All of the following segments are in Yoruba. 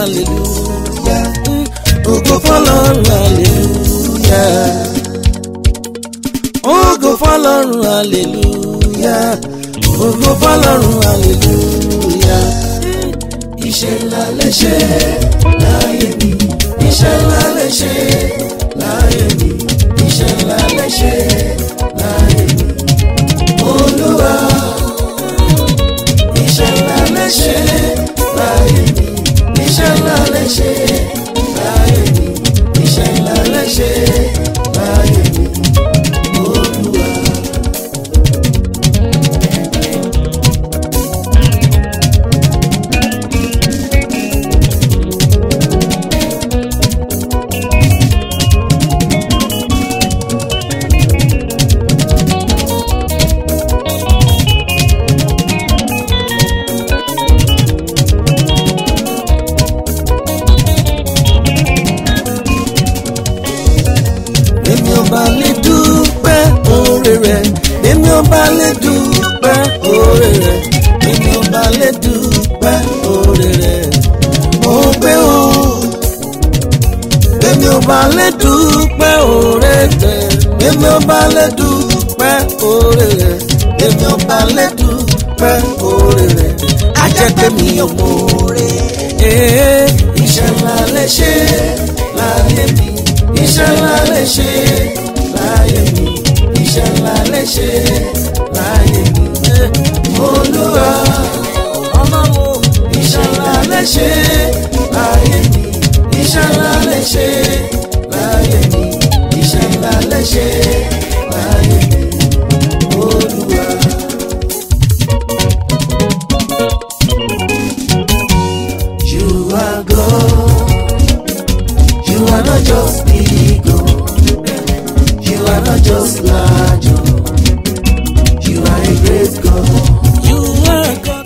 hallelujah ògo fọlọ́run hallelujah ògo fọlọ́run hallelujah ògo fọlọ́run hallelujah. iṣẹ́ ńlá lè ṣe láyé mi iṣẹ́ ńlá lè ṣe láyé mi iṣẹ́ ńlá lè ṣe láyé mi olúwa iṣẹ́ ńlá lè ṣe láyé mi iṣẹ́ ńlá lè ṣe láyé mi iṣẹ́ ńlá lè ṣe láyé mi olúwa. èmi ò bá lè dúpẹ́ oore rẹ̀ èmi ò bá lè dúpẹ́ oore rẹ̀ èmi ò bá lè dúpẹ́ oore rẹ̀ mo gbé o èmi ò bá lè dúpẹ́ oore rẹ̀ èmi ò bá lè dúpẹ́ oore rẹ̀ èmi ò bá lè dúpẹ́ oore rẹ̀ ajẹ́pẹ́ mi ò mọ oore ee iṣẹ́ ńlá lè ṣe láyé mi iṣẹ́ ńlá lè ṣe láyé mi iṣẹ́ ńlá lè ṣe láyé mi olúwa ọlọ́run iṣẹ́ ńlá lè ṣe láyé mi iṣẹ́ ńlá lè ṣe láyé mi iṣẹ́ ńlá lè ṣe láyé mi olúwa. You are God. You are not just big, oh. You are not just large, oh. You are a great God. You are God.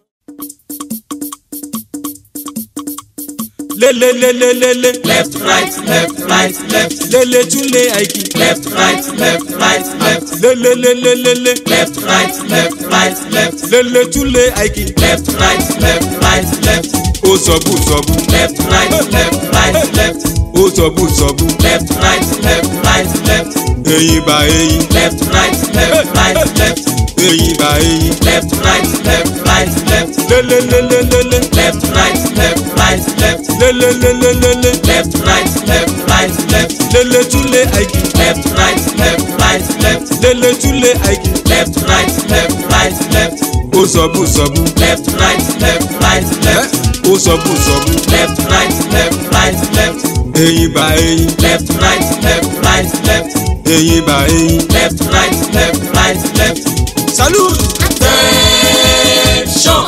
lelelelelele left right left right left lele tún lé àìkí left right left right left lelelelelele left right left right left lele tún lé àìkí left right left right left ó sọ̀bù sọ̀bù left right left right left ó sọ̀bù sọ̀bù left right left right left eyín bá eyín left right left right left eyín bá eyín left right left right left lelelelelele left right left right left lelelelelele left right left right left lele tún lé àìkí left right left right left lele tún lé àìkí left right left right left ó sọ̀bù sọ̀bù left right left right left ó sọ̀bù sọ̀bù left right left right left eyín bá eyín left right left right left eyín bá eyín. left right left right left salute attention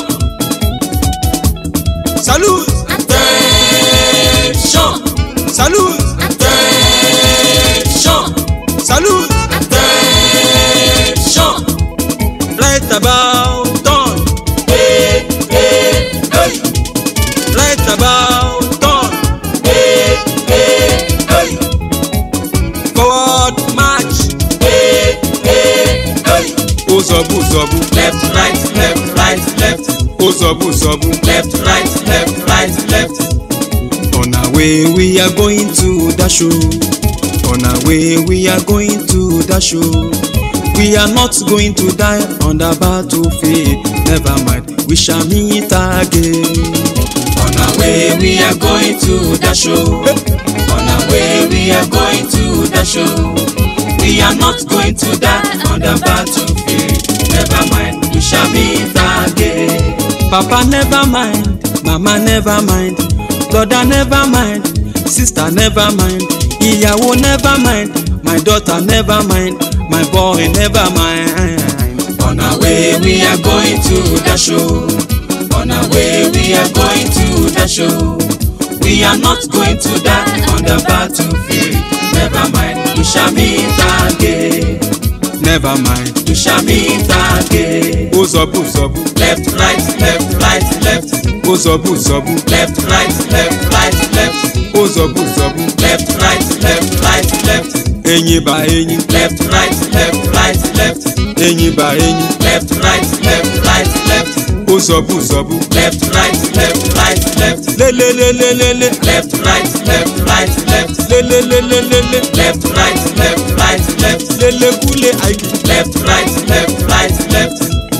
salute attention salute attention salute attention right about turn hey hey hey right about turn hey hey hey forward march hey hey hey ó sọ̀bù sọ̀bù left right left right left ó sọ̀bù sọ̀bù. left right left right left on our way we are going to dash o on our way we are going to dash o we are not going to die on the battlefield never mind we shall meet again. on our way we are going to dash o on our way we are going to dash o we are not going to die on the battlefield never mind we shall meet again. Papa never mind, mama never mind, brother never mind, sister never mind, ìyàwó never mind, my daughter never mind, my boy never mind. on our way we are going to dash o on our way we are going to dash o we are not going to die on the battlefield never mind we shall meet again. Never mind, we shall meet again. ó sọ̀bù sọ̀bù, Left, right, left, right, left. ó sọ̀bù sọ̀bù, Left, right, left, right, left. ó sọ̀bù sọ̀bù, Left, right, left, right, left. eyín bá eyín, Left, right, left, right, left. eyín bá eyín, Left, right, left, right, left. ó ó sọ̀bù sọ̀bù. left right left right left lélelélélélé left right left right left lélelélélélé left right left right left lélekúlé àìkú. left right left right left.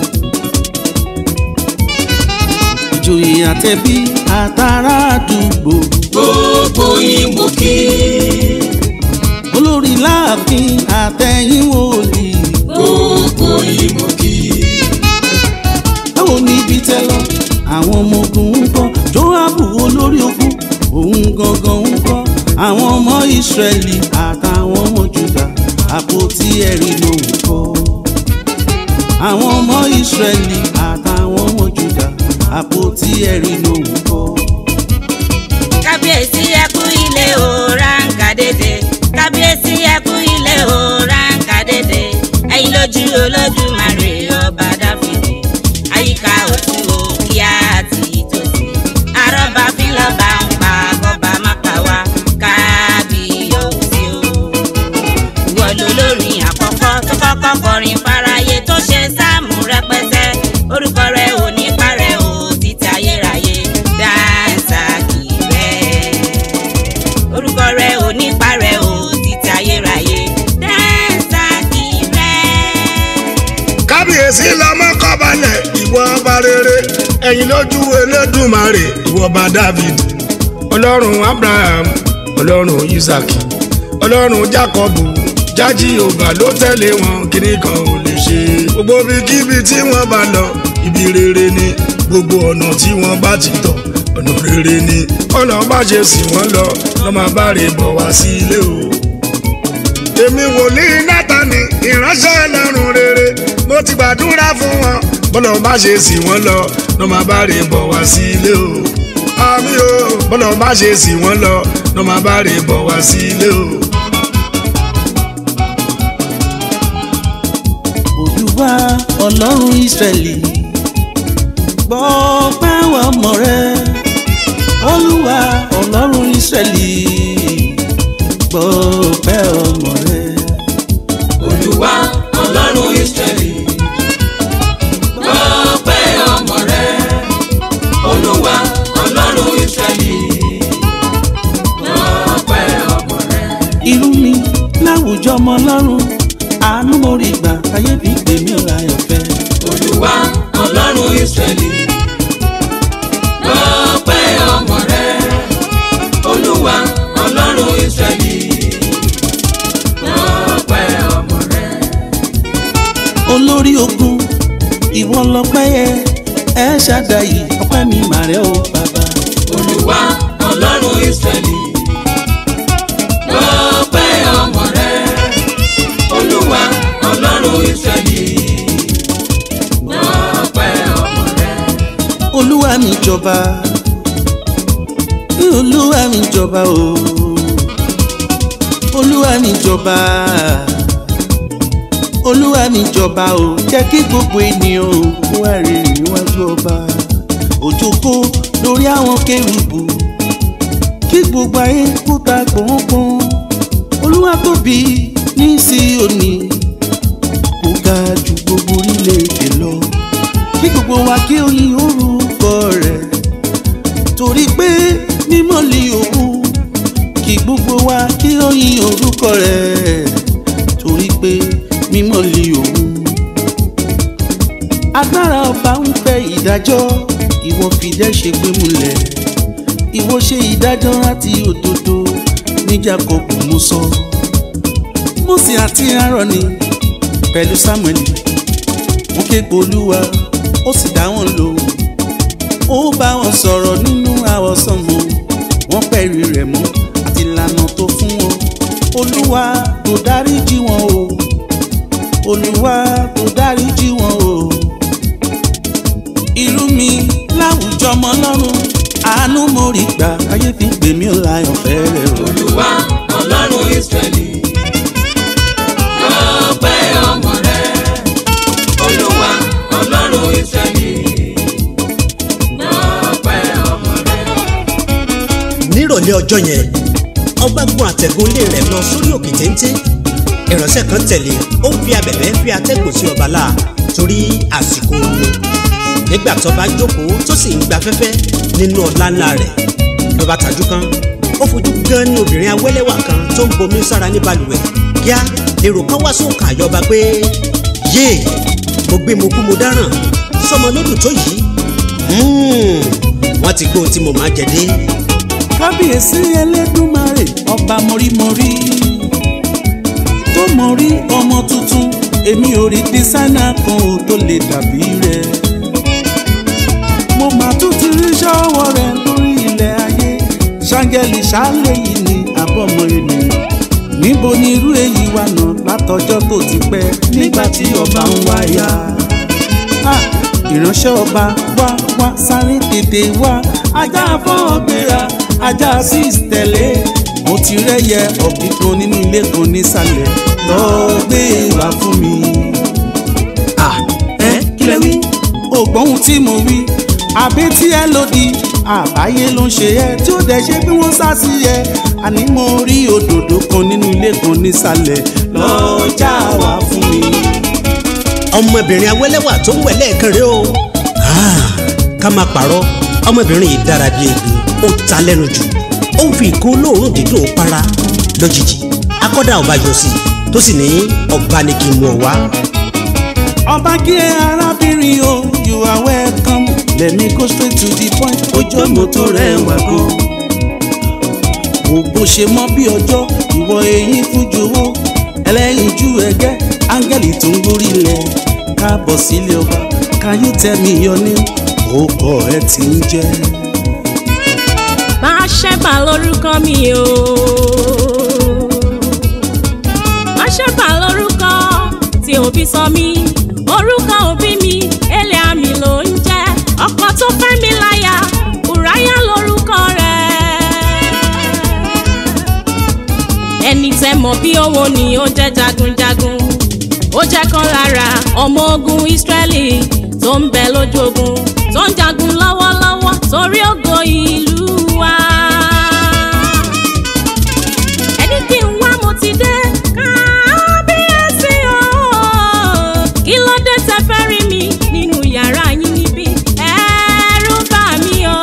ìjòyè àtẹ̀bí àtàrà àdúgbò gbogbo yín mo kí olórí láàfin àtẹ̀yìn wòlíì gbogbo yín mo kí báwo ni ibi tẹ lọ àwọn ọmọ ogun ń kọ́ joabu olórí ogun òun gangan ń kọ́ àwọn ọmọ ìsírẹ́lì àtàwọn ọmọ juda àpótí ẹ̀rí ló ń kọ́ àwọn ọmọ ìsírẹ́lì àtàwọn ọmọ juda àpótí ẹ̀rí ló ń kọ́. kábíyèsí ẹkú ilé o ránkà dédé kábíyèsí ẹkú ilé o ránkà dédé ẹ̀yin lójú olódùmarè ọba dáfídì àyíká òtún o kíá àti ìtòsí àrọ́bà fílọ́bà ń pa kọ́ba má pa wá kábíyèsí o ìwọ lolórin àkọ́kọ́ tó kọ́kọ́ kọrin fáráyé tó ṣe sáàmù rẹpẹtẹ orúkọ rẹ ò ní parẹ́ o títí ayérayé dáńsákì rẹ orúkọ rẹ ò ní parẹ́ o títí ayérayé dáńsákì rẹ. kábíyèsí lọmọ kọbalẹ̀ ìwọ ọba rere ẹ̀yin lójú elédùmarè ìwọ ọba david ọlọ́run abraham ọlọ́run isaac ọlọ́run jacob jájí ọba ló tẹ̀lé wọn kíní kan ò lè ṣe gbogbo ibikíbi tí wọ́n bá lọ ibi rere ni gbogbo ọ̀nà tí wọ́n bá ti tọ̀ ọ̀nà rere ni ọ̀nà bá ṣe sì wọ́n lọ lọ́mọ bá rè bọ̀ wá sí ilé o èmi wòlíì nátàní ìránṣẹ́ ẹlẹ́rùn rere mo ti gbàdúrà fún wọn bọ́lọ̀ bá ṣe sì wọ́n lọ lọ́ máa bá rè bọ̀ wá sí ilé o àmì o bọ́lọ̀ bá ṣe sì wọ́n lọ lọ́ máa bá rè bọ̀ wá sí ilé o. olúwa ọlọ́run ìsírẹ́lì gbọ́ pẹ́wọ́ ọmọ rẹ olúwa ọlọ́run ìsírẹ́lì gbọ́ pẹ́wọ́ ọmọ rẹ olúwa ọlọ́run israẹli gbọ́pẹ́ ọmọ rẹ olúwa ọlọ́run israẹli gbọ́pẹ́ ọmọ rẹ. irú mi láwùjọ ọmọ ọlọ́run àánú mo rí gbà káyé fi pè mí ọ̀la ọ̀fẹ́ olúwa ọlọ́run israẹli gbọ́pẹ́ ọmọ rẹ olúwa ọlọ́run israẹli gbọ́pẹ́ ọmọ rẹ. olórí ogun ìwọ lọpẹ́ yẹ ẹ ṣàdáyé ọpẹ́ mi màrẹ́ o bàbá olúwa ọlọ́run israẹli gbọ́pẹ́ ọmọ rẹ olúwa ọlọ́run israẹli gbọ́pẹ́ ọmọ rẹ. olúwa mi jọba olúwa mi jọba o olúwa mi jọba olúwa mi jọba o jẹ́ kí gbogbo ènìyàn o kó wá rí níwájú ọba òjòkó lórí àwọn kérúbù kí gbogbo ayé kó ta pọ̀npọ̀n olúwa tóbi ní Síónì kó ga ju gbogbo orílẹ̀-èdè lọ kí gbogbo wa kí ó yin orúkọ rẹ̀ torí pé mímọ́ ni òun kí gbogbo wa kí ó yin orúkọ rẹ̀ torí pé mímọ́ ni òun. agbára ọba ń fẹ́ ìdájọ́ ìwọ fìdẹ́ ṣe gbé múlẹ̀ ìwọ ṣe ìdájọ́ láti òdodo ní Jákọ́bù mo sọ Mósè àti Áárónì pẹ̀lú Sámúẹ́lì wọ́n ké pe Olúwa ó sì dá wọn lóhùn ó bá wọn sọ̀rọ̀ nínú àwọsánmọ̀ wọ́n pẹ̀lú rẹ̀ mọ́ àti ìlànà tó fún wọn olúwa kò dáríjì wọn o olúwa kò dáríjì wọn o irú mi láwùjọ ọmọ ọlọ́run àánú mo rí gbà ayé fi pè mí ò láyọ̀ fẹ́rẹ̀ o. olúwa ọlọ́run israẹli gbọ́pẹ́ ọmọ rẹ olúwa ọlọ́run israẹli gbọ́pẹ́ ọmọ rẹ. nírọ̀lẹ́ ọjọ́ yẹn ọba gun àtẹ̀gùn ilé rẹ̀ lọ sórí òkè téńté ìránṣẹ́ kan tẹ̀lé ó ń fi abẹ̀bẹ̀ fi atẹ́gùn sí ọba láà torí àsìkò omi nígbà tó bá jókòó tó sì ń gba fẹ́fẹ́ nínú ọ̀la ńlá rẹ̀ ló bá tajú kan ó fojú gan ní obìnrin awẹ́lẹ́wà kan tó ń bomi sára ní balùwẹ̀ kíá lèrò kan wá sóǹkà àyọba pé yéè mo gbé mo kú mo dáràn sọmọ lódù tó yìí Mm, wọ́n ti gbóhun tí mo máa jẹ dé. kábíyèsí ẹlẹ́dùnmarè ọba mọ̀rímọ̀rí tó mọ̀rí ọmọ tuntun èmi ò rí dísáínà kan ò tó lè dàbí rẹ̀ mo mà tún ti rí ṣọ́wọ́ rẹ̀ lórí ilẹ̀ ayé ṣáńgẹ́lì ṣáálẹ̀ yìí ni àbọ̀mọ̀ ènìyàn níbo ni irú èyí wà náà látọjọ́ tó ti pẹ́ nígbà tí ọba ń wáyà Ah, ìránṣẹ́ ọba wá wá sáré tètè wá ajá fọ́n gbéra ajá six tẹ̀lé mo ti rẹ́yẹ ọ̀gbìn kan nínú ilé kan nísàlẹ̀ lọ́ọ́ gbé wá fún mi. Ah, ẹ kí lẹ wí. ògbóhun tí mo wí àbí tí ẹ lòdì àbáyé ló ń ṣe ẹ tí ó dẹ̀ ṣe bí wọ́n sá sí ẹ àní mo rí òdòdó kan nínú ilé kan nísàlẹ̀ lọ́ọ́ já wá fún mi. ọmọbìnrin awẹ́lẹ́wà tó ń wẹ̀ lẹ́ẹ̀kan rẹ o. Ah, ká máa pààrọ̀ ọmọbìnrin yìí dára bíi egbin ó ta lẹ́nu jù ó ń fi ìkó olóòórùn dídùn para lójijì akọ́dà ọba yọ sí i tó sì ní ọba ni kí n mú ọ wá. ọba kí ẹ arábìnrin o you are welcome let me go straight to the point ojú ọmọ tó rẹwà gan. wo bó ṣe mọ bí ọjọ́ ìwọ eyín fún jowó ẹlẹ́yinjú ẹgẹ́ áńgẹ́lì tó ń gorí ilẹ̀ káàbọ̀ sílé ọba can you tell me your name ó kọ ẹ ti ń jẹ́. máa ṣẹ́bà lórúkọ mi o. máa ṣẹ́bà lórúkọ tí òbí sọ mí orúkọ òbí mi ẹlẹ́ àmì ló ń jẹ́ ọkọ tó fẹ́ mi láyà ùráyà lórúkọ rẹ̀. ẹni tẹ́ mọ̀ bí owó ni ó jẹ́ jagunjagun ó jẹ́ kan lára ọmọ ogun Ísírẹ́lì tó ń bẹ lójú ogun tó ń jagun lọ́wọ́lọ́wọ́ torí ògo ìlú wa. ẹni kí n wá mo ti dé kábíyèsí o kí ló dé tẹ fẹ́ rí mi nínú yàrá yín níbí ẹ̀rù bà mí o.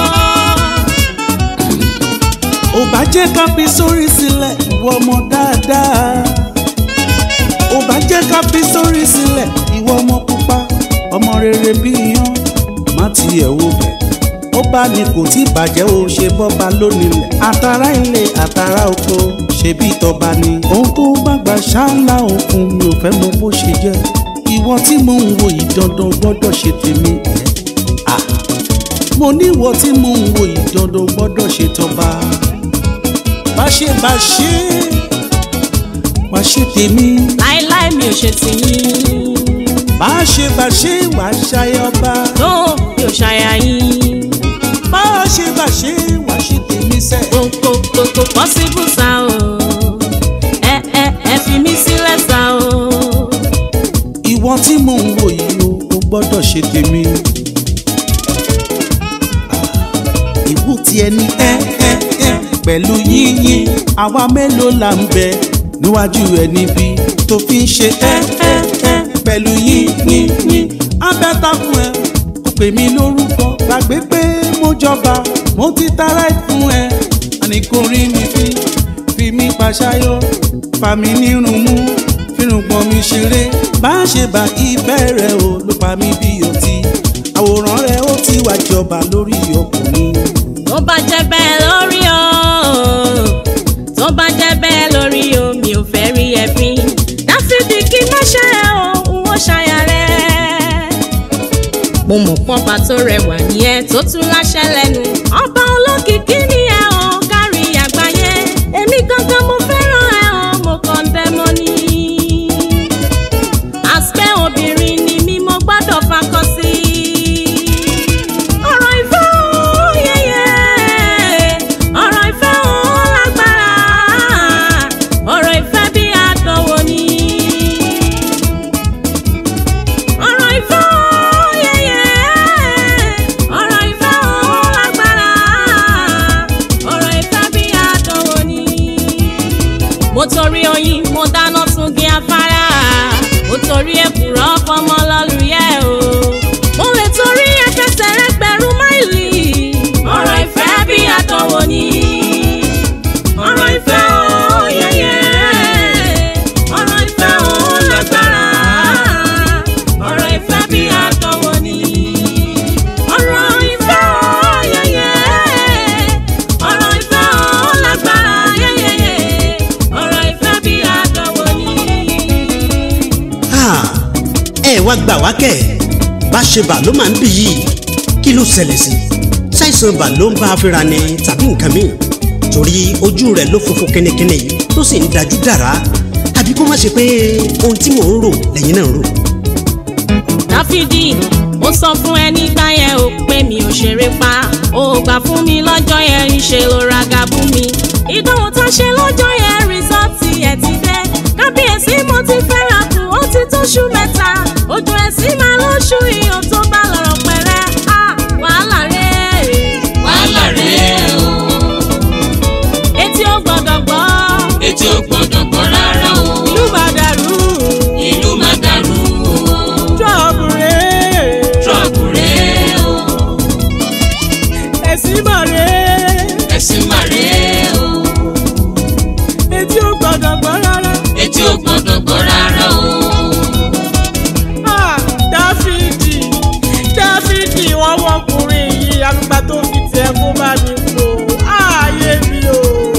ò bá jẹ́ ká fi sórí sílẹ̀ ìwọ ọmọ dáadáa ò bá jẹ́ ká fi sórí sílẹ̀ ìwọ ọmọ pupa ọmọ rere bí iyán má tiẹ̀ wo bẹ̀ ó bá ní kò tí bàjẹ́ o ṣe bọ́ba lónìlẹ̀ àtàrà ilé àtàrà oko ṣe bí tọba ni ohun tó bá gbà ṣáńlá òkun mi ò fẹ́ mọ bó ṣe jẹ́ ìwọ tí mò ń wo yìí dandan gbọ́dọ̀ ṣe tèmi ẹ̀ ah mo ní ìwọ tí mò ń wo yìí dandan gbọ́dọ̀ ṣe tọba báṣe báṣe wá ṣe tèmi láéláé mi ò ṣe tìyín báṣe báṣe wá ṣayọba tó mi ò ṣàyà yín báṣe báṣe wá ṣe tèmi sẹ. kò kò kò kò pọ́sibú sá o ẹ ẹ ẹ fi mí sílẹ̀ sá o. ìwọ tí mò ń wò yìí o o gbọ́dọ̀ ṣe tèmi. ìwú tiẹ̀ ní ẹ ẹ ẹ pẹ̀lú yíyín àwa mélòó là ń bẹ níwájú ẹ níbí tó fi ń ṣe ẹ ẹ ẹ pẹ̀lú yíyín yín abẹ́takùn ẹ kò pè mí lórúkọ gbàgbé pé mo jọba mo ti tara ẹ fún ẹ àní kò rí mi fi fi mí pàṣáyọ fà mí nírun mú fírùngbọ̀n mi ṣeré bá ṣe bá ìfẹ́ rẹ o ló pa mí bí ọtí àwòrán rẹ ó ti wá jọba lórí ọkùnrin. tó bá jẹ́ bẹ́ẹ̀ lórí o tó bá jẹ́ bẹ́ẹ̀ lórí o mi ò fẹ́ rí ẹ̀fín dáfídì kí má ṣe é o n ó ṣàyà rẹ̀. mo mọ̀ pọ́nba tó rẹwà nìyẹn tó tún láṣẹ lẹ́nu ọba olókìkí ni ẹ o kárí àgbáyé èmi gangan mo fẹ́ràn ẹ o mo kàn ń bẹ́ mọ́ ni. àṣẹ obìnrin ni mí mo gbọ́dọ̀ fakọ sí ọ̀rọ̀ ìfẹ́ o yẹyẹ ọ̀rọ̀ ìfẹ́ o lágbára ọ̀rọ̀ ìfẹ́ bí àdánwò ni ọ̀rọ̀ ìfẹ́ o yẹyẹ ọ̀rọ̀ ìfẹ́ o lágbára ẹ wá gbà wá kẹ́ bá ṣe bà ló máa ń bì yìí kí ló ṣẹlẹ̀ sí ṣàìsàn bà ló ń bá a fínra ni tàbí nǹkan míì torí ojú rẹ̀ ló funfun kínníkínní yìí tó sì ń dájú dára àbí kó má ṣe pé ohun tí mò ń rò lẹ́yìn náà ń rò. dáfídì mo sọ fún ẹ nígbà yẹn ò pé mi ò ṣeré pa ò gbà fún mi lọ́jọ́ yẹn ń ṣe ló ra gàbú mi ìdánwò tá a ṣe lọ́jọ́ yẹn rìsọ́ọ̀tì ẹ̀ ti dé kábíyèsí mo ti fẹ́ ra kù ó ti tóṣù mẹ́ta ojú ẹ̀ sì máa lóṣù iyọ̀ tó bá lọ́rọ̀ pẹ̀rẹ́ à wàhálà rẹ̀ wàhálà rèé o etí ó gbọ́dọ̀ gbọ́ etí ò gbọ́dọ̀ gbọ́ rárá o ìlú bá dàrú ìlú má dàrú o jọ̀bù rẹ̀ trọ́ọ̀bù rèé o ẹ̀sìn mọ̀ rẹ̀ ẹ̀sìn má rèé o etí ó gbọ́dọ̀ gbọ́ rárá. etí ò gbọ́dọ̀ gbọ́ rárá o Ah, dáfídì dáfídì wọn wọkùnrin yìí àgbà tó fi tiẹ̀ kó bá mi kó ààyè mi o.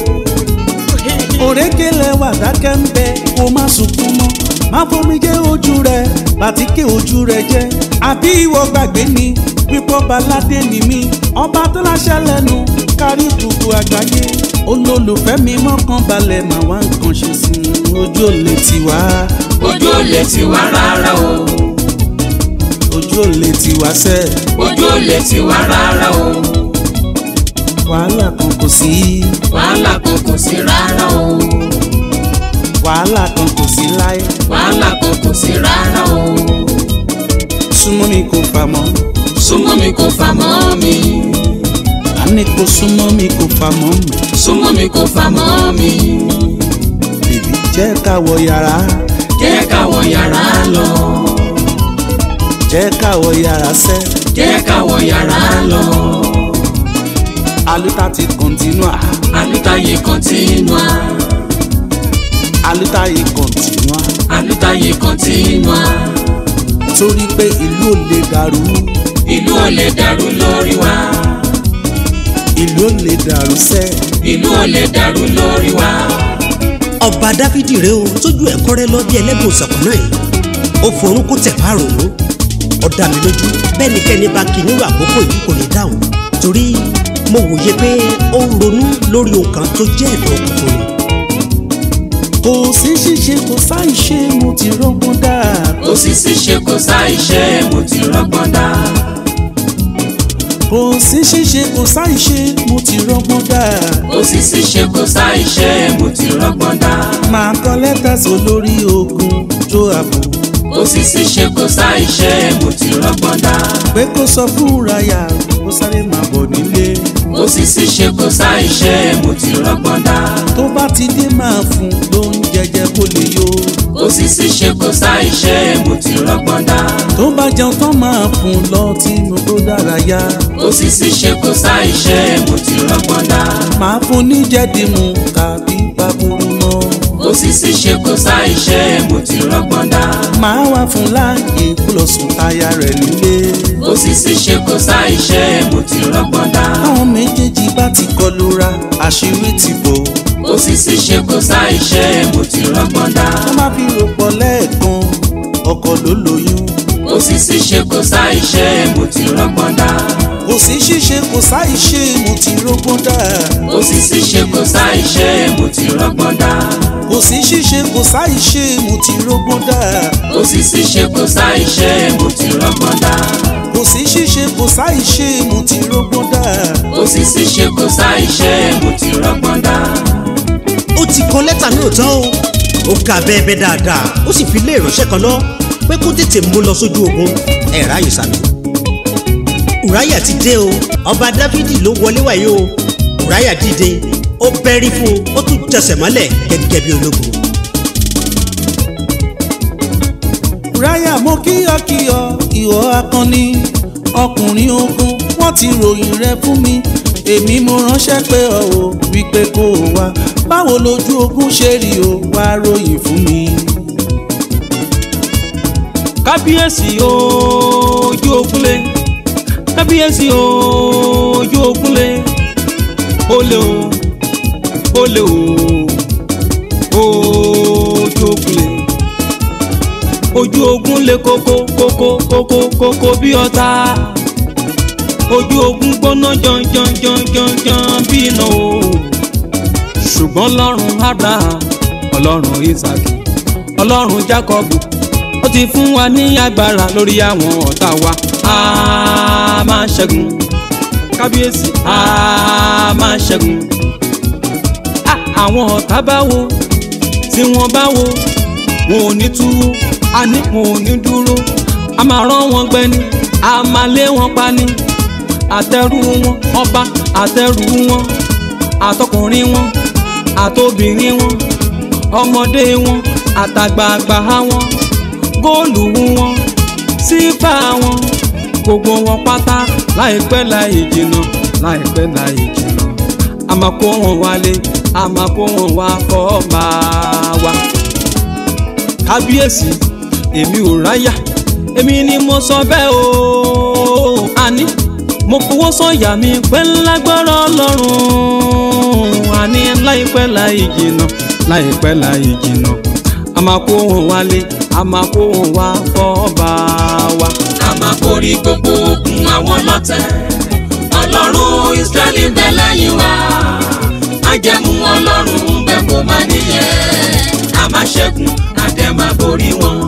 òrékelẹ̀ wà dákẹ́ ń bẹ kó má sunkún mọ́ má fomi jẹ́ ojú rẹ̀ bàtíkè ojú rẹ̀ jẹ́ àbí ìwọ gbàgbé ni pípọ́ baládé ni mí ọba tó láṣẹ lẹ́nu kárí gbogbo àgbáyé olólùfẹ́ mi mọ́kàn balẹ̀ mà wá nǹkan ṣe sí i ojú ò lè tì wá ojú ò lè tì wá rárá o ojú ò lè tì wá sẹ́ ojú ò lè tì wá rárá o wàhálà kan kò sí wàhálà kan kò sí rárá o wàhálà kan kò sí láyé wàhálà kan kò sí rárá o súnmọ́ mi kò fà mọ́ súnmọ́ mi kò fà mọ́ mi àní kò súnmọ́ mi kò fà mọ́ mi. súnmọ́ mi kò fà mọ́ mi bèbí jẹ́ ká wọ yàrá jẹ́ ká wọ yàrá lọ jẹ́ ká wọ yàrá sẹ́ jẹ́ ká wọ yàrá lọ aluta ti continua alútayé kọ́ntínúà aluta yìí continua alútayé kọ́ntínúà torí pé ìlú ò lè dàrú ìlú ò lè dàrú lórí wa ìlú ò lè dàrú sẹ́ ìlú ò lè dàrú lórí wa ọba dáfídì rèé o tójú ẹ̀ kọ́rẹ́ lọ bí ẹlẹ́gùn ṣọ̀kan náà yìí ó forún kó tẹ̀ bá rò ó ó dá mi lójú bẹ́ẹ̀ ni kẹ́ni bá kí nírú àkókò yìí kò ní dáhùn torí mo wòye pé ó ń ronú lórí ohun kan tó jẹ́ ẹ̀dọ̀ òkùnkùn ni kò sí ṣíṣe kò sáì ṣe mo ti rọ́gbọ́n dà kò sí síṣe kò sáì ṣe mo ti rọ́gbọ́n dá kò sí ṣíṣe kò sáì ṣe mo ti rọ́gbọ́n dà kò sí síṣe kò sáì ṣe mo ti rọ́gbọ́n dá máa kọ lẹ́tà sí olórí ogun jó àbò kò sí síṣe kò sáì ṣe mo ti rọ́gbọ́n dá pé kó sọ fún raya kó sáré máa bọ̀ nílé kò sí síṣe kò sáì ṣe mo ti rọ́gbọ́n dá tó bá ti dé máa fún lóúnjẹ jẹ kó lè yó kò sí síṣe kò sáì ṣe mo ti rọ́gbọ́n dá tó bá jẹun tán máa fún lọ tí mo tó dára yá kò sí síṣe kò sáì ṣe mo ti rọ́gbọ́n dá máa fún ní jẹ́dìmú tàbí bàbúrú mọ́ kò sí síṣe kò sáì ṣe mo ti rọ́gbọ́n dá máa wá fún láàyè kó lọ sùn táyà rẹ̀ nílé kò sí síṣe kò sáì ṣe mo ti rọ́gbọ́n dá àwọn méjèèjì bá ti kọlu ra àṣírí ti bò kò sí síṣe kò sáì ṣe mo ti rọ́gbọ́n dá wọ́n má fi rò pọ̀ lẹ́ẹ̀kan ọkọ ló lóyún kò sí síṣe kò sáì ṣe mo ti rọ́gbọ́n dá kò sí ṣíṣe kò sáì ṣe mo ti rógbón dà kò sí síṣe kò sáì ṣe mo ti rọ́gbọ́n dá kò sí ṣíṣe kò sáì ṣe mo ti rógbón dà kò sí síṣe kò sáì ṣe mo ti rọ́gbọ́n dá kò sí ṣíṣe kò sáì ṣe mo ti rógbón dà kò sí síṣe kò sáì ṣe mo ti rọ́gbọ́n dá ó ti kọ lẹ́tà náà tán o ó kà bẹ́ẹ̀ bẹ́ẹ̀ dáadáa ó sì fi lé ìránṣẹ́ kan lọ pé kó tètè mú lọ sójú ogun ẹ̀ ráyè sàmì. ùráyà ti dé o ọba dáfídì ló wọlé wáyé o ùráyà dìde ó bẹ́rí fún un ó tún jẹsẹ̀ mọ́lẹ̀ gẹ́gẹ́ bí ológun. ráyà mo kíyọkíyọ ìwọ akọni ọkùnrin ogun wọ́n ti ròyìn rẹ fún mi èmi mo ránṣẹ́ pé ọ ò wípé kó o wá báwo lójú ogun ṣe rí o wá ròyìn fún mi. kábíyèsí ojú ogunlé kábíyèsí ojú ogunlé olè o olè o ojú ogunlé ojú ogun lé koko koko koko koko bí ọ̀tá ojú ogun gbóná janjanjanjanjan bí iná o ṣùgbọ́n ọlọ́run abraham ọlọ́run isaac ọlọ́run jacob ó ti fún wa ní agbára lórí àwọn ọ̀tá wa a máa ṣẹ́gun kábíyèsí a máa ṣẹ́gun Ah, àwọn ọ̀tá bá wo tí wọ́n bá wo wọn ò ní túwó a ní wọn ò ní dúró a máa rán wọn gbẹni a máa lé wọn pa ni àtẹrù wọn ọba àtẹrù wọn àtọkùnrin wọn àtobìnrin wọn ọmọdé wọn àtàgbààgbà wọn góòlù wọn sífà wọn gbogbo wọn pátá láìpẹ́ láì jìnnà láìpẹ́ láì jìnnà a máa kó wọn wálé a máa kó wọn wá kọ́ máa wá. kábíyèsí èmi ò ráyà èmi ni mo sọ bẹ́ẹ̀ o àní mo fowó sọ̀yà mi pẹ́ lágbára ọlọ́run àní láìpẹ́ láì jìnnà láìpẹ́ láì jìnnà a máa kó wọn wálé a máa kó wọn wá kọ́ máa wá. a máa borí gbogbo ogun àwọn lọ́tẹ̀ ọlọ́run israẹli ń bẹ lẹ́yìn wa májẹ̀mú ọlọ́run ń bẹ kó má níyẹn a máa ṣẹ́gun àdẹ máa borí wọn.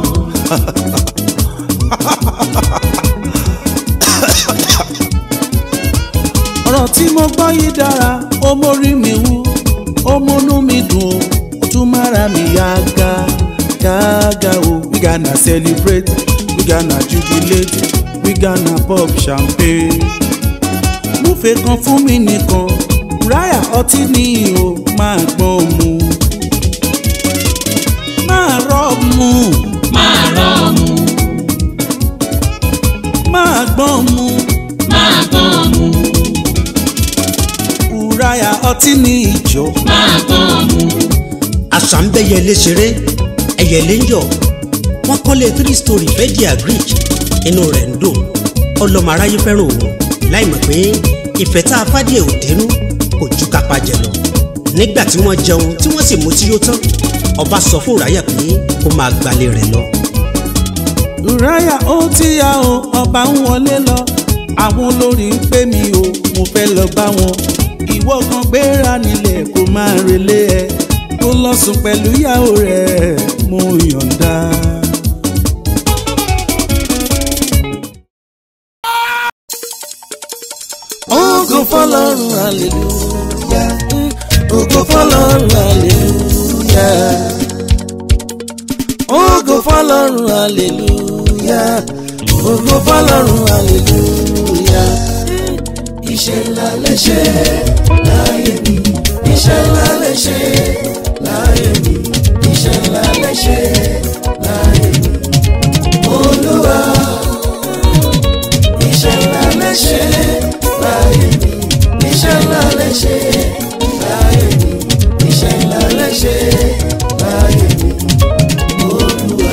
ọ̀rọ̀ tí mo gbọ́ yìí dára ó mórí mi wú ó múnú mi dùn ó tún mára mi yá ga gágá o we gonna celebrate we gonna jubilate we gonna pop champagne. múfẹ́ kan fún mi nìkan ráyà ọtí ni o máa gbọ́n mu máa rọ́ mu máa rọ́ ọmú máa gbọ́n mu máa gbọ́n ọmú ráyà ọtí ni ìjọ. máa gbọ́n ọmú àṣà ń bẹ yẹlé ṣeré ẹyẹlé ń yọ wọn kọ́lé three story fẹ́jì agric inú rẹ̀ ń dùn ọlọ́mọ aráyé fẹ́ràn òun láì mọ̀ pé ìfẹ́ tá a fádìẹ ò dénú kò ju kápá jẹ lọ nígbà tí wọ́n jẹun tí wọ́n sì mú tí yó tán ọba sọ fún Ùráyà pé kó máa gbalé rẹ̀ lọ. ráyà ó ti yá o ọba ń wọlé lọ àwọn olórí ń pè mí o mo fẹ́ lọ bá wọn ìwọ kan gbéra nílẹ̀ kó máa relé ẹ kó lọ sùn pẹ̀lú ìyàwó rẹ̀ mo yọ̀ǹda. Ògo fọ́lọ́run hallelujah ògo fọ́lọ́run hallelujah ògo fọ́lọ́run hallelujah ògo fọ́lọ́run hallelujah iṣẹ́ ńlá lè ṣe láyé mi iṣẹ́ ńlá lè ṣe láyé mi iṣẹ́ ńlá lè ṣe láyé mi olúwa iṣẹ́ ńlá lè ṣe láyé mi iṣẹ́ ńlá lè ṣe láyé mi iṣẹ́ ńlá lè ṣe láyé mi olúwa.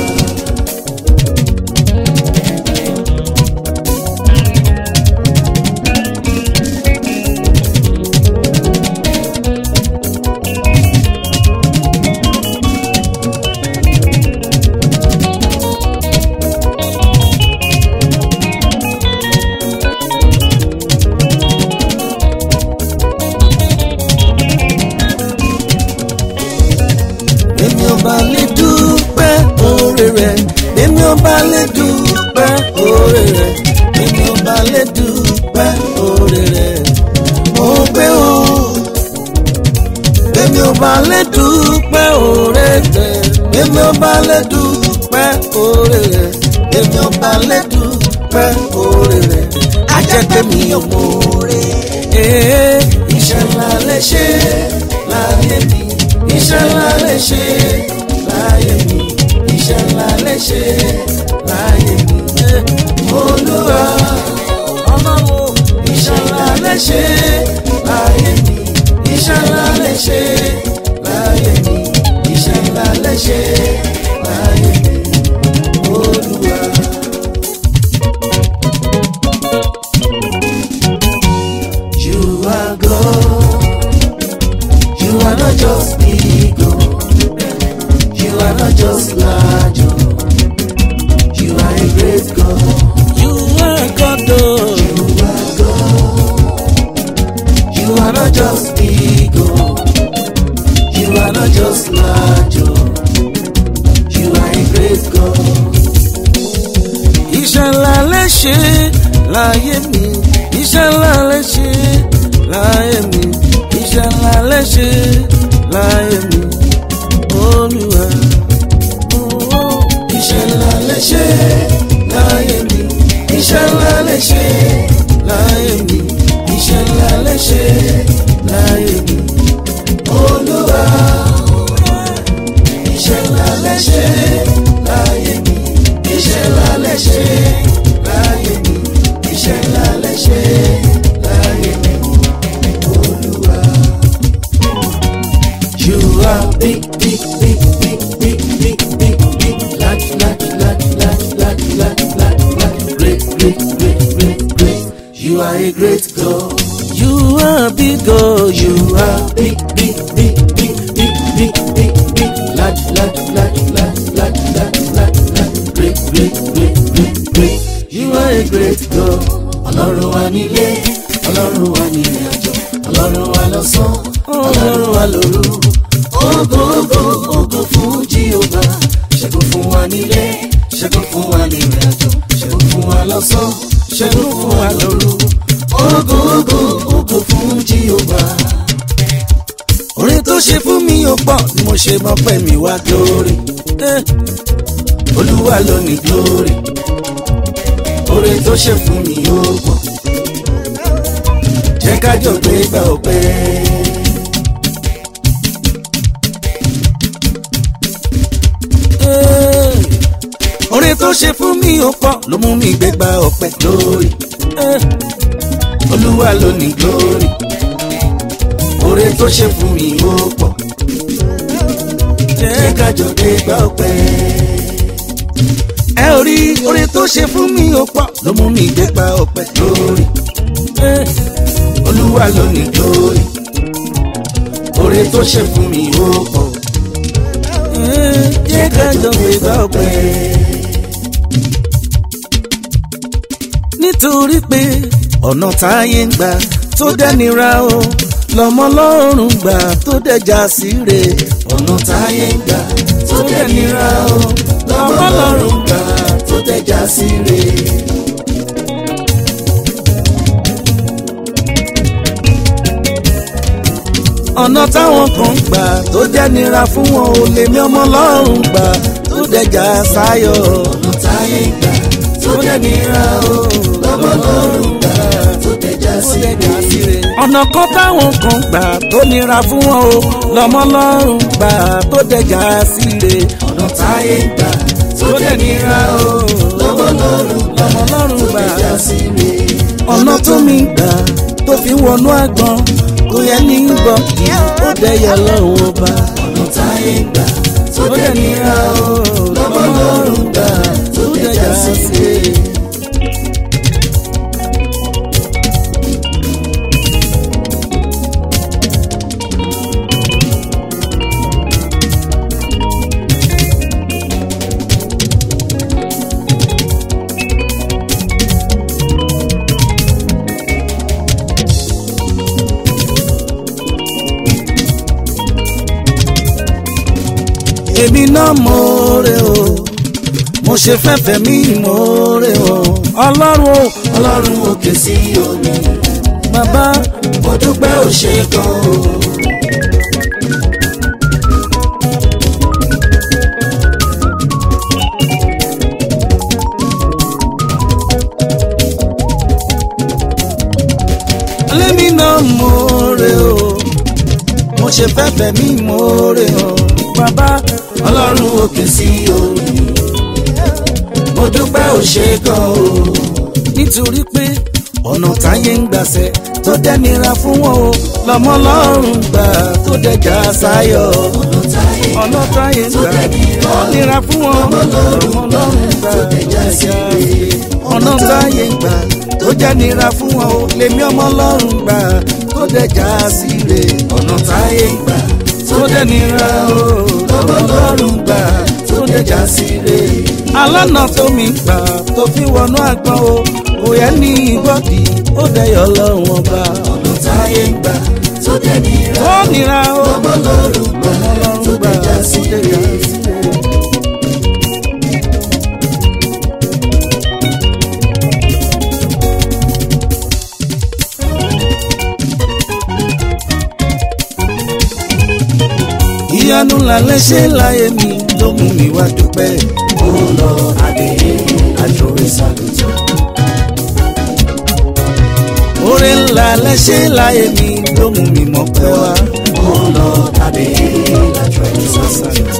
èmi ọba lè dúpẹ́ oore rẹ̀ èmi ọba lè dúpẹ́ oore rẹ̀ èmi ọba lè dúpẹ́ oore rẹ̀ mo gbé o èmi ọba lè dúpẹ́ oore rẹ̀ èmi ọba lè dúpẹ́ oore rẹ̀ èmi ọba lè dúpẹ́ oore rẹ̀ ajẹ́pẹ́ mi ò mọ oore ee iṣẹ́ ńlá lè ṣe láyé mi iṣẹ́ ńlá lè ṣe láyé mi iṣẹ́ ńlá lè ṣe láyé mi olúwa ọlọ́run iṣẹ́ ńlá lè ṣe láyé mi iṣẹ́ ńlá lè ṣe láyé mi iṣẹ́ ńlá lè ṣe láyé mi olúwa. You are God. You are not just ego. You are not just large. oh. ṣe láyé mi iṣẹ́ ńlá lẹ ṣe láyé mi iṣẹ́ ńlá lẹ ṣe láyé mi olúwa. Oh, iṣẹ́ ńlá lẹ ṣe láyé mi iṣẹ́ ńlá lẹ ṣe láyé mi iṣẹ́ ńlá lẹ ṣe láyé mi olúwa. iṣẹ́ ńlá lẹ ṣe láyé mi iṣẹ́ ńlá lẹ ṣe láyé mi iṣẹ́ ńlá lẹ ṣe láyé mi olúwa. You are big, big, big, big, big, big, big, big, large, large, large, large, large, large, large, large, great, great, great, great, great. You are a great God. You are big God. You are big, big, big, big, big, big, big, big, large, large, large, large, large, large, large, large, great, great, great, great, great. You are a great God. Ọlọ́run wa nílé, Ọlọ́run wa nílé àjọ, Ọlọ́run wa lọ́sàn, Ọlọ́run wa lóru. Ògo ògo ògo fún Jíhóbá, ṣẹ́gun fún wa nílé, ṣẹ́gun fún wa nílé àjọ, ṣẹ́gun fún wa lọ́sàn, ṣẹ́gun fún wa lóru. Ògo ògo ògo fún Jíhóbá. Orin tó ṣe fún mi ò pọ̀ ni mo ṣe mọ̀ pé mi wá glory. Eh. Olúwa ló ní glory oore tó ṣe fún mi ó pọ̀ jẹ́ kájọ gbé gbà ọpẹ́. oore tó ṣe fún mi ó pọ̀ ló mú mi gbé gbà ọpẹ́ lórí olúwa ló ní glory oore tó ṣe fún mi ó pọ̀ jẹ́ kájọ gbé gbà ọpẹ́ ẹ ò rí oore tó ṣe fún mi ó pọ̀ ló mú mi gbé pa ọpẹ́ lórí Eh, olúwa ló ní glory oore tó ṣe fún mi ó pọ̀ Eh, jẹ́ ká jọ gbé pa ọpẹ́. nítorí pé ọ̀nà táyé ń gbà tó dẹ́nira o lọ́mọ lọ́rùn gbà tó dẹjà síre ọ̀nà táyé ń gbà tó dẹ́nira o lọ́mọ lọ́rùn gbà tó dẹjà síre. ọ̀nà táwọn kan gbà tó dẹ́nira fún wọn ò lè mí ọmọ lọ́rùn gbà tó dẹjà sáyọ̀ ọ̀nà táyé ń gbà tó dẹ́nira o lọ́mọ lọ́rùn gbà tó dẹjà síre. ọ̀nà kan táwọn kan gbà tó nira fún wọn o lọ́mọ lọ́rùn gbà tó dẹjà síre. ọ̀nà táyé ń gbà tó dẹ́nira o lọ́mọ lọ́rùn lọ́mọ lọ́rùn gbà tó dẹjà síre. ọ̀nà tó mi gbà tó fi wọnú àgbọn kò yẹ ní gbọ́ ó dẹ̀yẹ lọ́wọ́ ọba. ọ̀nà táyé ń gbà tó dẹ́nira o lọ́mọ lọ́rùn gbà tó dẹjà síre. èmi náà mọ̀ọ́rẹ́ o mo ṣe fẹ́fẹ́ mi mọ̀ọ́rẹ́ o ọlọ́run o ọlọ́run òkè sí omi bàbá mo dúpẹ́ ò ṣe gan o. lẹ́mi náà mọ̀ọ́rẹ́ o mo ṣe fẹ́fẹ́ mi mọ̀ọ́rẹ́ o bàbá ọlọ́run òkè sí omi mo dúpẹ́ ò ṣe gan o. nítorí pé ọ̀nà táyé ń gbàṣẹ tó dẹ́nira fún wọn o lọ́mọ ọlọ́run gbà tó dẹjà sáyọ̀. ọ̀nà táyé ń gbà tó nira fún wọn lọ́mọ ọlọ́run gbà tó dẹjà síre. ọ̀nà táyé ń gbà tó dẹ́nira fún wọn o lèmi ọmọ ọlọ́run gbà tó dẹjà síre. ọ̀nà táyé ń gbà tó dẹ́nira o lọ́mọ ọlọ́run gbà tó dẹjà síre. alánà tó mi gbà tó fi wọnú àgbọn o kò yẹ ní ìgbọ́dì ó dẹyọ lọ́rùn ọba. ọ̀nà táyé ń gbà tó dẹ́nira ó nira o lọ́mọ ọlọ́run gbà tó dẹjà síre. ìyanu lálẹ́ ṣe láyé mi ló mú mi wá dúpẹ́. Oh Lord, I dey hail, I throw a salute. oore ńlá lẹ́ṣẹ̀ láyé mi ló mú mi mọ̀ pé wá. Oh Lord, I dey hail, I throw a salute.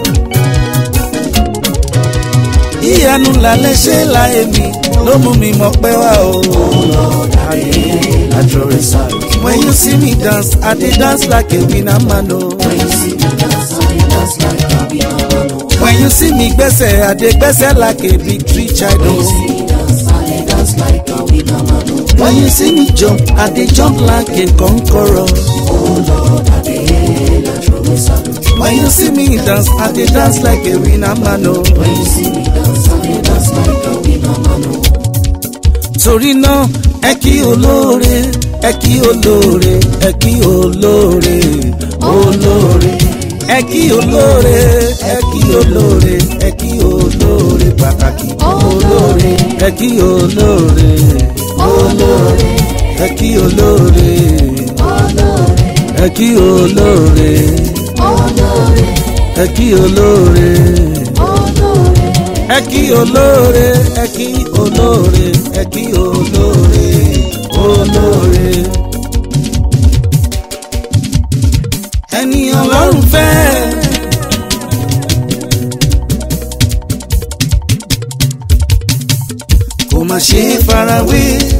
ìyanu ńlá lẹ́ṣẹ̀ láyé mi ló mú mi mọ̀ pé wá o. Oh Lord, I dey hail, I throw a salute. when you see me dance i dey dance like a winner man o. When you see me dance, I dey dance like a winner man. oh. when you see me gbẹ́sẹ̀ i dey gbẹ́sẹ̀ like a victory child When you o. see me dance, I dey dance like a winner man. oh. when you see me jump i dey jump like a conqueror. Oh Lord, I dey hail, I throw a salute. when you see me dance i dey dance like a winner man o. When you see me dance, I dey dance like a winner man. oh. torí náà ẹ kí olóore ẹ kí olóore ẹ kí olóore olóore ẹ kí olóore ẹ kí olóore ẹ kí olóore pàtàkì olóore ẹ kí olóore olóore ẹ kí olóore ẹ kí olóore ẹ kí olóore ẹ kí olóore ẹ kí olóore ẹ kí olóore olóore. ẹni ọlọ́run fẹ́. kò má ṣe é farawé.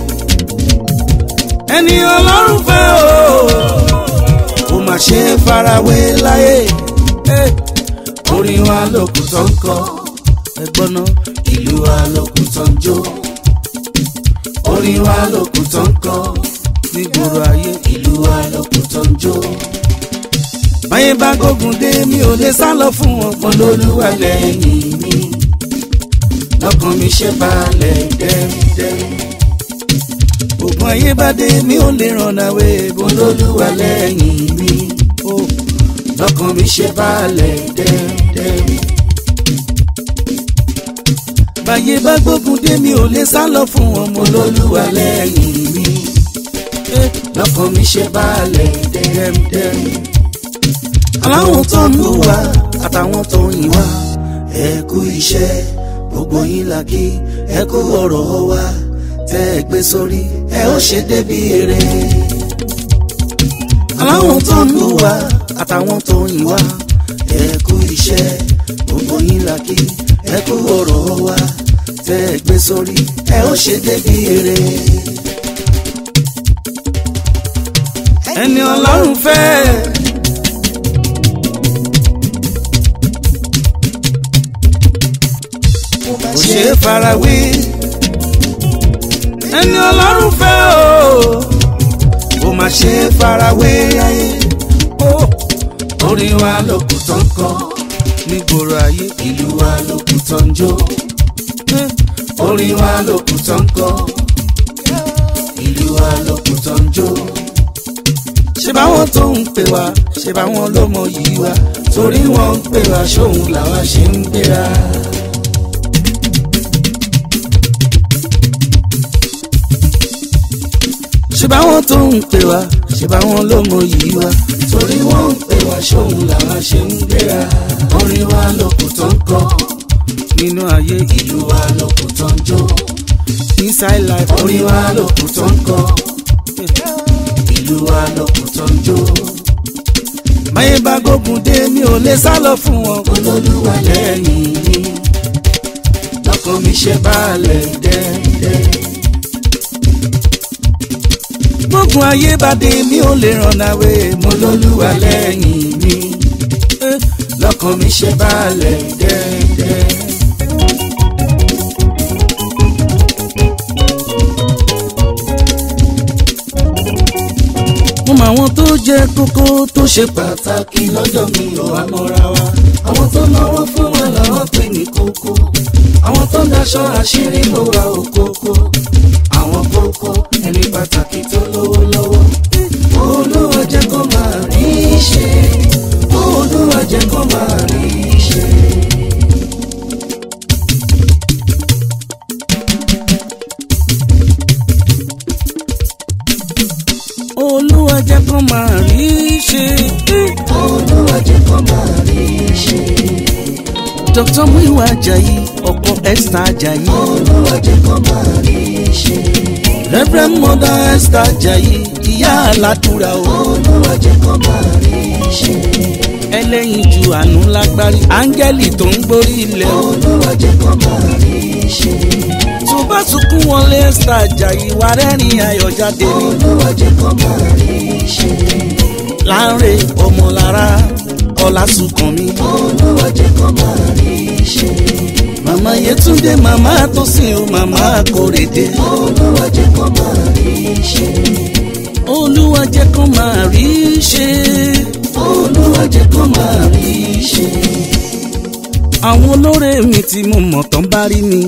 ẹni ọlọ́run fẹ́ o kò má ṣe é farawé láyé. Eh, orin wa lókun tó ń kọ ẹgbọ́n náà ìlú wa lókun tó ń jó orin wa lókun tó ń kọ nígboro ayé ìlú wa lókun tó ń jó. báyé bá gbógun dé mi ò lè sá lọ fún ọgbọ́n lólúwa lẹ́yìn mi lọ́kàn mi ṣe balẹ̀ dẹ́rẹ́dẹ́rẹ́. ògùn ayé bá dé mi ò lè ràn náwé bọ́n lólúwa lẹ́yìn mi ó lọ́kàn mi ṣe balẹ̀ dẹ́rẹ́dẹ́rẹ́ báyé bá gbógun dé mi ò lè sá lọ fún ọmọ olólùwà lẹ́yìn mi Eh, lọ́kàn mi ṣe balẹ̀ dẹ́rẹ́dẹ́rẹ́. aláwọn tó ń lù wá àtàwọn tó ń yìn wá ẹ kú iṣẹ́ gbogbo yín la kí ẹ kú ọ̀rọ̀ wa tẹ́ ẹ gbé sórí ẹ ó ṣe débi èrè. aláwọn tó ń lù wá àtàwọn tó ń yìn wá ẹ kú iṣẹ́ gbogbo yín la kí ẹ kú ọ̀rọ̀ wa tẹ́ ẹ gbé sórí ẹ ó ṣe débi èrè. ẹni ọlọ́run fẹ́. kò ṣe é farawé. ẹni ọlọ́run fẹ́ o kò má ṣe é farawé ayé. Oh, orin wa lókun tó ń kọ nígboro ayé ìlú wa lókun tó ń jó. Eh, orin wa lókun tó ń kọ ìlú wa lókun tó ń jó ṣe báwọn tó ń pè wá ṣe báwọn ló mọ yìí wá torí wọn ń pè wá ṣóun làwa ṣe ń gbéra. ṣe báwọn tó ń pè wá ṣe báwọn ló mọ yìí wá torí wọn ń pè wá ṣóun làwa ṣe ń gbéra. orin wa lókun tó ń kọ nínú ayé ìlú wa lókun tó ń jó inside life orin wa lókun tó ń kọ ìlú wa lókun tó ń jó. máyé bá gbógun dé mi ò lè sá lọ fún wọn. olólùwà lẹ́yìn mi lọ́kàn mi ṣe balẹ̀ dẹ́dẹ́. gbógun ayé bá dé mi ò lè ràn náwé mo lólùwà lẹ́yìn mi Eh, lọ́kàn mi ṣe balẹ̀ dẹ́dẹ́. mo mọ àwọn tó jẹ kókó tó ṣe pàtàkì lọ́jọ́ mi ò wá mọ́ra wa. àwọn tó náwó fún wa làwọn pè ní kókó. àwọn tó ń daṣọ àṣírí ló wà òkókó. àwọn kókó ẹni pàtàkì tó lówó lọ́wọ́. olúwa jẹ́ kó máa rí i ṣe. olúwa jẹ́ kó máa rí i ṣe. olúwa jẹ́ kó máa rí i ṣe. olúwa jẹ́ kó máa rí dr muiwa ajayi ọkọ esther ajayi olúwa jẹ́ kó máa rí ṣe. reverend mother esther ajayi ìyá aládùúrà o olúwa jẹ́ kó máa rí ṣe. ẹlẹ́yin ju àánú lágbárí áńgẹ́lì tó ń gbórí ilẹ̀ o olúwa jẹ́ kó máa rí ṣe. tó bá sunkún wọlé esther ajayi wà rẹ́rìn ayọ̀ jáde ni olúwa jẹ́ kó máa rí ṣe. láńre ọmọlára ọlásùnkànmí olúwa jẹ́ kó máa rí ṣe. màmá yẹtúndé màmá tósìn o màmá kórèdé olúwa jẹ́ kó máa rí ṣe. olúwa jẹ́ kó máa rí ṣe olúwa jẹ́ kó máa rí ṣe. àwọn olóore mi tí mo mọ̀ tán bá rí mi.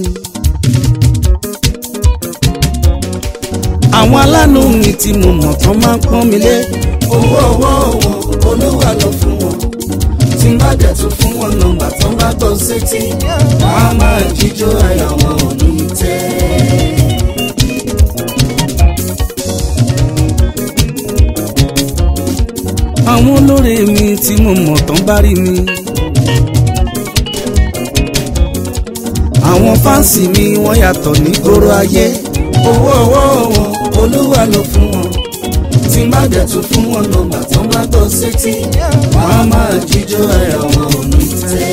àwọn aláàánú mi tí mo mọ̀ tán máa ń pọ́n mi lé owó ọwọ́ wọn olúwa lọ fún wọn tí má dẹ̀ tún fún wọn nọ́mbà tó ń bá gbọ́ sétí wọn á máa jíjó ayọ̀ wọn ò ní tẹ́. àwọn olóore mi tí mo mọ̀ tán bá rí mi. àwọn fáǹsì mi wọ́n yàtọ̀ ní gbòòrò ayé owó ọwọ́ wọn olúwa lọ fún wọn tí má dẹ̀ tún fún wọn nọ́mbà tó ń bá gbọ́ sétí wọn á máa jíjó ayọ̀ wọn ò ní tẹ́.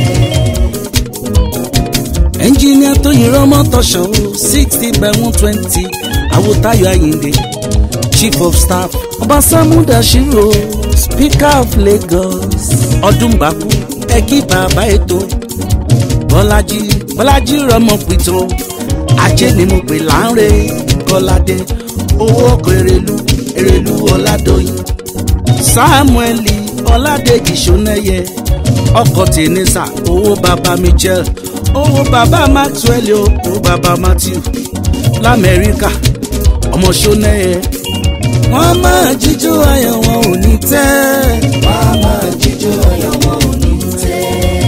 ẹnjìníà tó yin rọmọ tọṣọ o sixty by one twenty àwòtáyọ ayíǹde chief of staff ọba samudasiro speaker of lagos ọdúnbàkú ẹkí bàbá ètò bọlájí bọlájí rọmọ pìtó ajé ni mo pè láńre kọládé owó ọkọ èrèlú èrèlú ọládọyìn samueli ọládèjì sọnẹyẹ ọkọ tẹnisa owó baba michel owó baba maxwell o owó baba matthew lamẹríkà ọmọ sọnẹyẹ wọn máa jíjó ayọ̀ wọn ò ní tẹ́ wọn á máa jíjó ayọ̀ wọn ò ní tẹ́.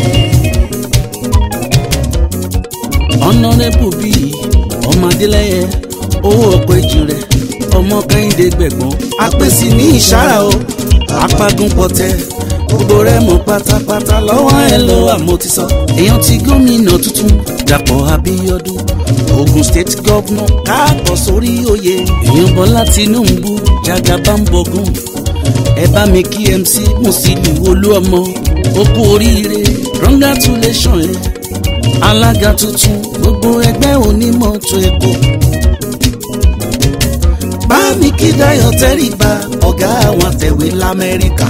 ọ̀nàrẹ́bù bíi ọmọ adélẹ́yẹ owó ọ̀pọ̀ èjì rẹ̀ ọmọ kẹ́hìndé gbẹ̀gbọ́n apèsè ní ìṣára o apagun pọ̀tẹ́ gbogbo rẹ̀ mọ̀ pátápátá lọ́wọ́ ẹ ló wà mo ti sọ èèyàn ti gómìnà tuntun dàpọ̀ abíọ́dún ogun state governor káàbọ̀ sórí oyè èèyàn bọ́lá tinubu jagabambogun ẹ bá mi kí mc musiliu olúọmọ ó kú oríire congratulation ẹ alága tuntun gbogbo ẹgbẹ́ onímọ̀tò èkó bá mi kí dayo tẹ́rìbà ọ̀gá àwọn àtẹ̀wé lamẹ́ríkà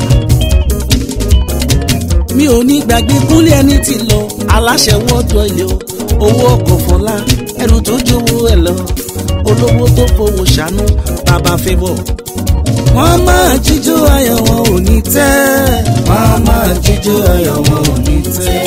mi ò ní gbàgbé kúnlé ẹni tí lọ aláṣẹ wọ́ọ̀dù ilé o owó ọkọ̀ fọlá ẹrù tó jówó ẹ lọ olówó tó fowó ṣàánú bàbá favour wọ́n máa jíjó ayọ̀ wọn ò ní tẹ́ wọn á máa jíjó ayọ̀ wọn ò ní tẹ́.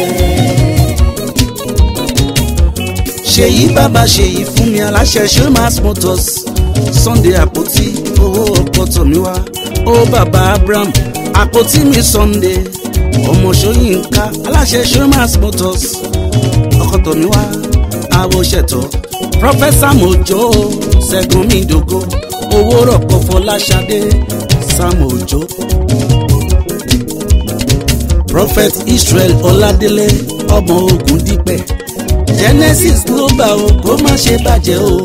ṣèyí bàbá ṣèyí fún mi aláṣẹ showmas motors sunday àpótí owó ọkọ tòmíwá ó bàbá abraham àpótí mi sunday ọmọ ṣóyínká aláṣẹ showmas motors ọkọ tòmíwá àwòṣẹtọ professor mojo ṣẹgun midogo owó rọpò fọláṣadé sam ojo prophet israel ọládélé ọmọ ogun dípẹ genesis global o kó má ṣe bàjẹ́ o.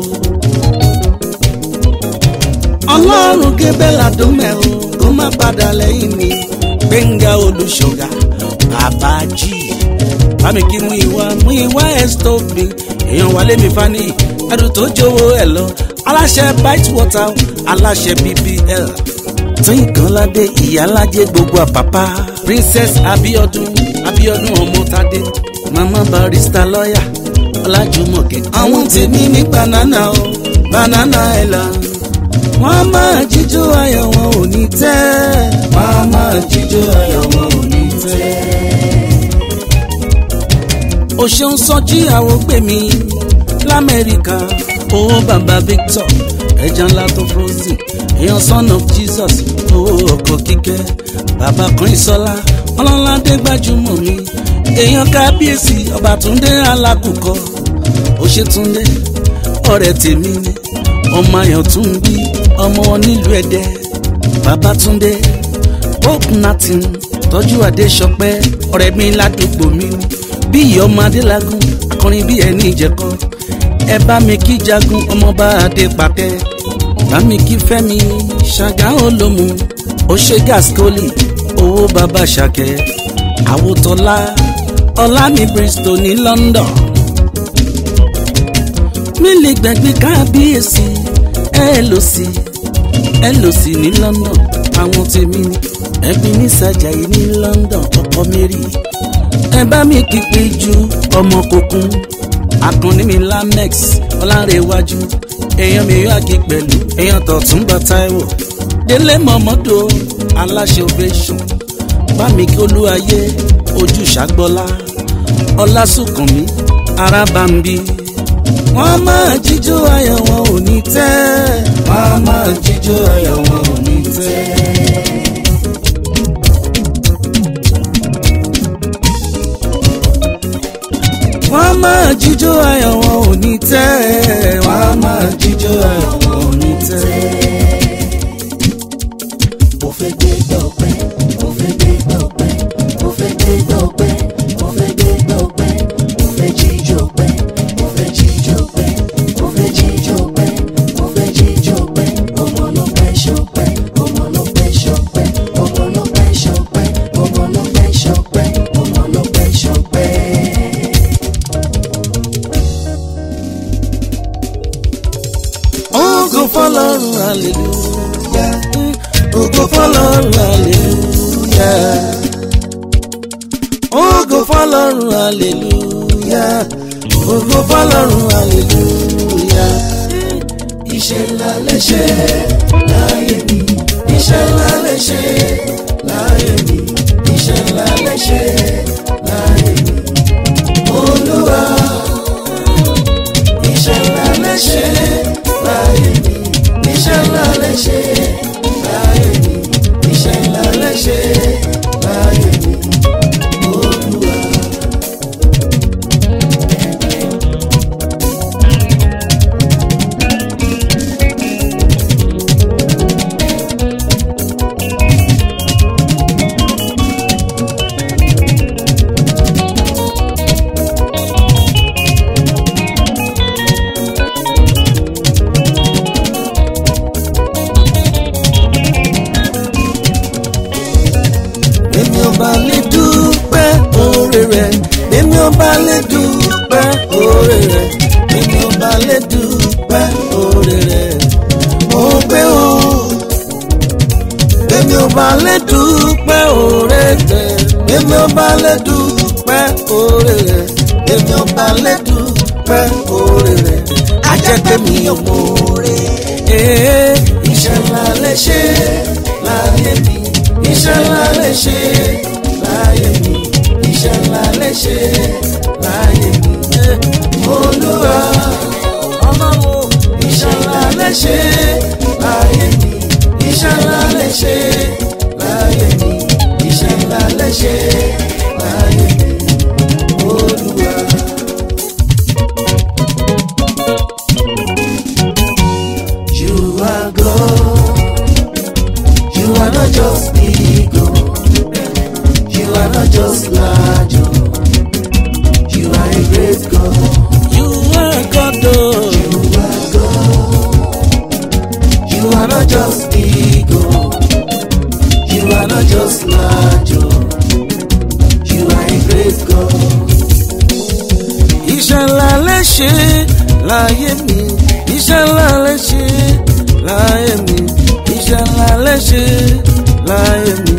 ọlọ́run gébẹ́là dómẹ́ o kó má padà lẹ́yìn mi gbẹ̀ngà olùṣọ́gà bàbá jì bámi kí mú ìwà mú ìwà ẹ̀ stove mi èèyàn wálé mi fani ẹrù tó jówó ẹ lọ aláṣẹ bite water aláṣẹ bbl tínkànládé ìyálàjẹ gbogbo àpàpà princess abiodun abiodun ọmọtadé mama barista lọ́yà ọlájúmọ̀kẹ́. àwọn tèmi ní banana o banana island. wọ́n máa jíjó ayọ̀ wọn ò ní tẹ́. wọn á máa jíjó ayọ̀ wọn ò ní tẹ́. o ṣeun sọjí àwọn gbè mí lamẹ́ríkà owó bàbá victor ẹja ńlá tó frozen èèyàn son of jesus owó ọkọ̀ kíkẹ́ bàbá kan ìsọlá ọlọ́ládé gbajúmọ̀ mi èèyàn kábíyèsí ọba túndé alákùkọ òṣètúndé ọ̀rẹ́ tèmi ni ọmọ ayọ̀ tún bí ọmọ nílùú ẹ̀dẹ́ babatunde hope natin tọ́jú adéṣọpẹ́ ọ̀rẹ́ mi ládùúgbò mi ni bí ìyọmọ adélagun akọrin bí ẹni ìjẹkọ ẹ bá mi kí jagun ọmọọba adé pàtẹ bá mi kí fẹmi ṣàgá olómù ọṣẹ gaskoli owó bàbá ṣàkẹ àwòtọlá ọlá ní bristol ní london mílí gbẹgbẹ kábíyèsí ẹ lò sí ẹ lò sí ní london àwọn tèmi ní ẹbí ní sàjàyí ní london ọkọ mary ẹ bá mi kí pé ju ọmọ kòkun akànnì mi lamex ọlárẹ̀wájú èèyàn mi yóò àgé pẹ̀lú èèyàn tọ̀túnba taiwo délé mọ̀mọ́dọ̀ aláṣẹ ovation bá mi kí olúwayé ojú ṣàgbọ́lá ọlásùnkànmí arábàmbí wọ́n máa jíjó ayọ̀ wọn ò ní tẹ́ wọ́n máa jíjó ayọ̀ wọn ò ní tẹ́. wọ́n máa jíjó ayọ̀ wọn ò ní tẹ́ wọ́n máa jíjó ayọ̀ wọn ò ní tẹ́. mo fẹ́ gbé gbọ́pẹ́ mo fẹ́ gbé gbọ́pẹ́ mo fẹ́ gbé gbọ́pẹ́ mo fẹ́ gbé gbọ́pẹ́ mo fẹ́ jíjó pẹ́ mo fẹ́ jíjó pẹ́ mo fẹ́ jíjó pẹ́ mo fẹ́ jíjó pẹ́ ọmọ ló pẹ́ ṣọpẹ́ ọmọ ló pẹ́ ṣọpẹ́ ọmọ ló pẹ́ ṣọpẹ́ ọmọ ló pẹ́ ṣọpẹ́ ọmọ ló pẹ́ ṣọpẹ́. ògo fọlọ́run hallelujah ògo fọlọ́run hallelujah ògo fọlọ́run hallelujah ògo fọlọ́run hallelujah. iṣẹ́ ńlá lè ṣe láyé mi iṣẹ́ ńlá lè ṣe láyé mi iṣẹ́ ńlá lè ṣe láyé mi olúwa iṣẹ́ ńlá lè ṣe láyé mi iṣẹ́ ńlá lè ṣe láyé mi iṣẹ́ ńlá lè ṣe láyé mi olúwa. èmi ọba lè dúpẹ́ oore rẹ̀ èmi ọba lè dúpẹ́ oore rẹ̀ èmi ọba lè dúpẹ́ oore rẹ̀ mo gbé o èmi ọba lè dúpẹ́ oore rẹ̀ èmi ọba lè dúpẹ́ oore rẹ̀ èmi ọba lè dúpẹ́ oore rẹ̀ ajẹ́pẹ́ mi ò mọ oore ee iṣẹ́ ńlá lè ṣe láyé mi iṣẹ́ ńlá lè ṣe láyé mi iṣẹ́ ńlá lè ṣe láyé mi olúwa ọlọ́run iṣẹ́ ńlá lè ṣe láyé mi iṣẹ́ ńlá lè ṣe láyé mi iṣẹ́ ńlá lè ṣe láyé mi olúwa. You are God. You are not just ego. You are not just large. oh. You are a great God. You are God, oh. You are God. You are not just ego. You are not just large. oh. You are a great God. iṣẹ́ ńlá lè ṣe láyé mi iṣẹ́ ńlá lè ṣe láyé mi iṣẹ́ ńlá lè ṣe láyé mi